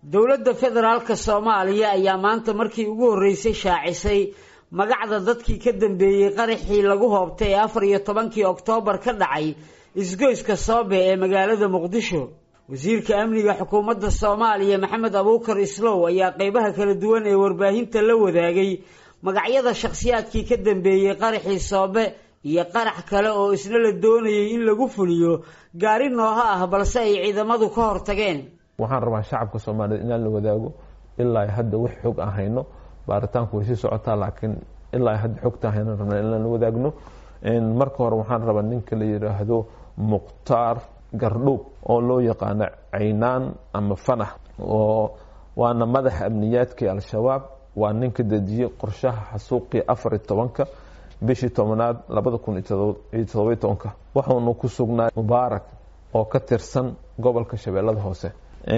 dowladda federaalka soomaaliya ayaa maanta markii ugu horreysay shaacisay magacda dadkii ka dambeeyey qaraxii lagu hoobtay ee afar iyo tobankii oktoobar ka dhacay isgoyska soobe ee magaalada muqdisho wasiirka amniga xukuumadda soomaaliya maxamed abuukar islow ayaa qeybaha kala duwan ee warbaahinta la wadaagay magacyada shakhsiyaadkii ka dambeeyey qaraxii soobe iyo qarax kale oo isna la doonayay in lagu fuliyo gaari nooha ah balse ay ciidamadu ka hortageen waxaan rabaa shacabka soomaaliyeed inaan la wadaago ilaa hadda wax xog aan hayno baaritaanku way sii socotaa laakiin ilaa hadda xogta haynan rabna inaan la wadaagno marka hore waxaan rabaa ninka la yidhaahdo mukhtaar gardhow oo loo yaqaano caynaan ama fanax oo waana madaxa amniyaadkii al-shabaab waa ninka dejiyey qorshaha xasuuqii afar iyo tobanka bishii tobanaad labada kun iyo todobiyo tobanka waxaunu ku sugnaa mubaarak oo ka tirsan gobolka shabeellada hoose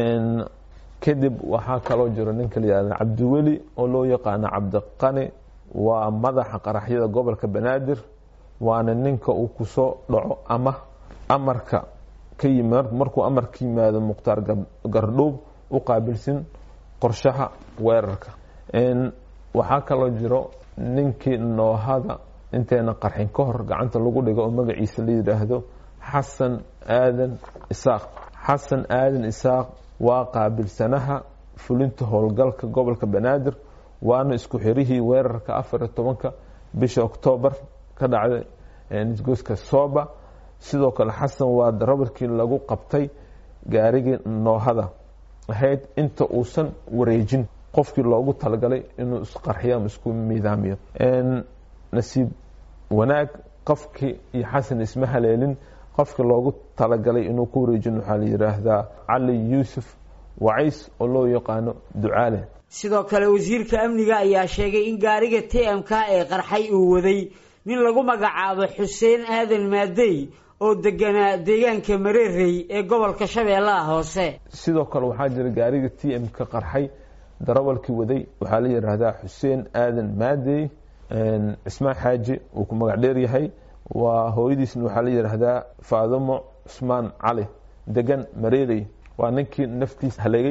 kadib waxaa kaloo jiro ninka la yihahdo cabdiweli oo loo yaqaano cabdiqani waa madaxa qaraxyada gobolka banaadir waana ninka uu kusoo dhaco ama amarka ka yimi markuu amarka yimaado mukhtaar gardhoob u qaabilsin qorshaha weerarka waxaa kaloo jiro ninkii noohada inteena qarxin ka hor gacanta lagu dhigo oo magaciisa la yidhaahdo xasan aadan isaaq xasan aadan isaaq waa qaabilsanaha fulinta howlgalka gobolka banaadir waana isku xirihii weerarka afar iyo tobanka bisha oktoobar ka dhacday isgoyska sooba sidoo kale xasan waa darabarkii lagu qabtay gaarigii noohada ahayd inta uusan wareejin qofkii loogu talagalay inuu isqarxiyo ama isku miidaamiyo nasiib wanaag qofkii iyo xasan isma haleelin qofkii loogu talagalay inuu ku wareejin waxaa la yidhaahdaa cali yuusuf wacays oo loo yaqaano ducaale sidoo kale wasiirka amniga ayaa sheegay in gaariga t m k ee qarxay uu waday nin lagu magacaabo xuseen aadan maadey oo deganaa deegaanka mareerey ee gobolka shabeellaha hoose sidoo kale waxaa jira gaariga t m ka qarxay darawalkii waday waxaa la yidhaahdaa xuseen aadan maadey cismaan xaaji uu ku magac dheer yahay waa hooyadiisna waxaa la yidhaahdaa faadimo cusmaan cali degan mareerey waa ninkii naftiisa halegay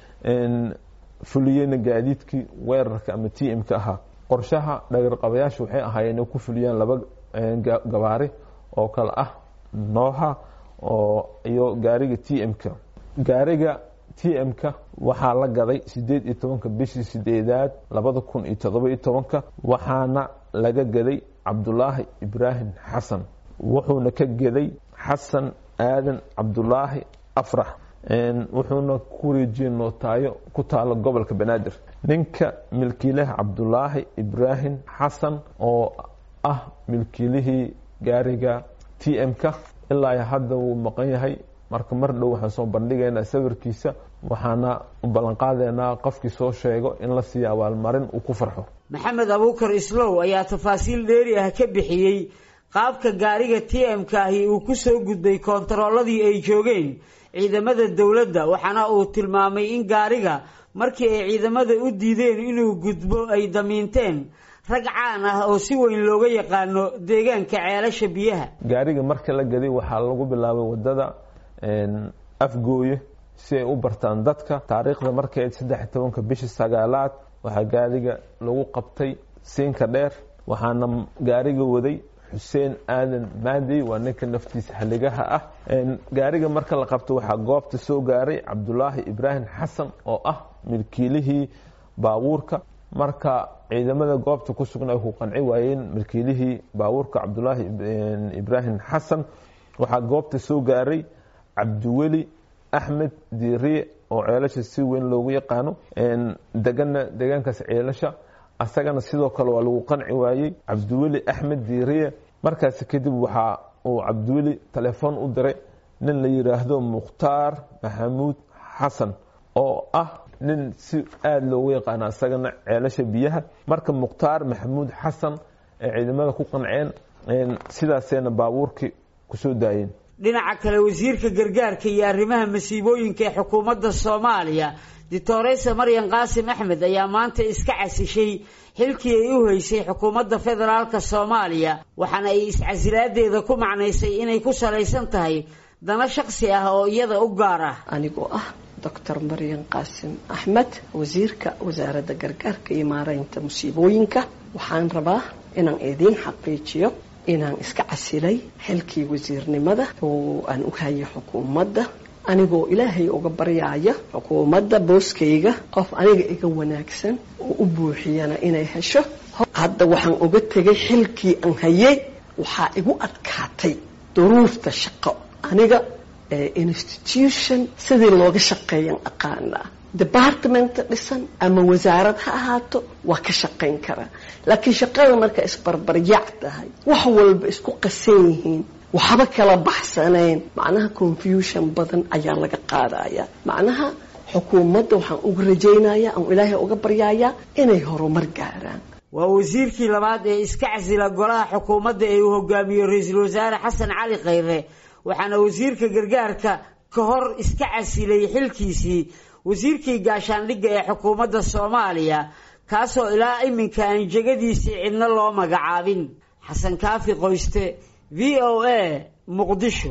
fuliyeyna gaadiidkii weerarka ama t m ka ahaa qorshaha dhagarqabayaasha waxay ahaayeen inay ku fuliyaan laba gabaari oo kale ah nooha oo iyo gaariga t m-ka gaariga t m-ka waxaa la gaday sideed iyo tobanka bishii sideedaad labada kun iyo todoba iyo tobanka waxaana laga gaday cabdulaahi ibraahim xasan wuxuuna ka gaday xasan aadan cabdulaahi afrax wuxuuna ku wareejiyey nootaayo ku taalo gobolka banaadir ninka milkiilaha cabdulaahi ibraahim xasan oo ah milkiilihii gaariga t m-ka ilaa hadda wuu maqan yahay marka mar dhow waxaan soo bandhigaynaa sawirkiisa waxaana u ballanqaadeynaa qofkii soo sheego in la siiyo abaalmarin uu ku farxo maxamed abuukar islow ayaa tafaasiil dheeri ah ka bixiyey qaabka gaariga t m-ka ahi uu ku soo gudbay koontarooladii ay joogeen ciidamada dowladda waxaana uu tilmaamay in gaariga markii ay ciidamada u diideen inuu gudbo ay damiinteen rag caan ah oo si weyn looga yaqaano deegaanka ceelasha biyaha gaariga marka la gaday waxaa lagu bilaabay wadada afgooye si ay u bartaan dadka taariikhda markay saddex tobanka bishii sagaalaad waxaa gaariga lagu qabtay siinka dheer waxaana gaariga waday xuseen aadan maadey waa ninka naftiisa haligaha ah gaariga marka la qabto waxaa goobta soo gaaray cabdulaahi ibraahim xasan oo ah milkiilihii baabuurka marka ciidamada goobta ku sugna ay ku qanci waayeen milkiilihii baabuurka cabdulaahi ibraahim xasan waxaa goobta soo gaaray cabdiweli axmed diiriye oo ceelasha si weyn loogu yaqaano degana deegaankaas ceelasha asagana sidoo kale waa lagu qanci waayey cabdiweli axmed diiriye markaasi kadib waxaa uu cabdiweli telefoon u diray nin la yidhaahdo mukhtaar maxamuud xasan oo ah nin si aada loogu yaqaano asagana ceelasha biyaha marka mukhtaar maxamuud xasan ee ciidamada ku qanceen sidaasayna baabuurkii kusoo daayeen dhinaca kale wasiirka gargaarka iyo arrimaha masiibooyinka ee xukuumadda soomaaliya doctoreysa maryan qaasim axmed ayaa maanta iska casishay xilkii ay u haysay xukuumadda federaalka soomaaliya waxaana ay iscasilaadeeda ku macnaysay inay ku salaysan tahay dana shaksi ah oo iyada u gaar ah anigoo ah doctor maryan qaasim axmed wasiirka wasaaradda gargaarka iyo maareynta musiibooyinka waxaan rabaa inaan idiin xaqiijiyo inaan iska casilay xilkii wasiirnimada oo aan u hayay xukuumadda anigoo ilaahay uga baryaaya xukuumadda booskayga qof aniga iga wanaagsan oo u buuxiyana inay hesho hadda waxaan uga tegay xilkii aan hayay waxaa igu adkaatay duruufta shaqo aniga institution sidii looga shaqeeyan aqaanaa department dhisan ama wasaarad ha ahaato waa ka shaqayn karaa laakiin shaqada marka isbarbaryac tahay wax walba isku qasan yihiin waxba kala baxsanayn macnaha confusion badan ayaa laga qaadaya macnaha xukuumadda waxaan uga rajaynayaa aan ilaahay uga baryayaa inay horumar gaaraan waa wasiirkii labaad ee iska casila golaha xukuumadda ee uu hogaamiyo ra-iisul wasaare xasan cali khayre waxaana wasiirka gargaarka ka hor iska casilay xilkiisii wasiirkii gaashaandhigga ee xukuumadda soomaaliya kaasoo ilaa iminka aan jegadiisii cidno loo magacaabin xasan kaafi qoyste v o a muqdisho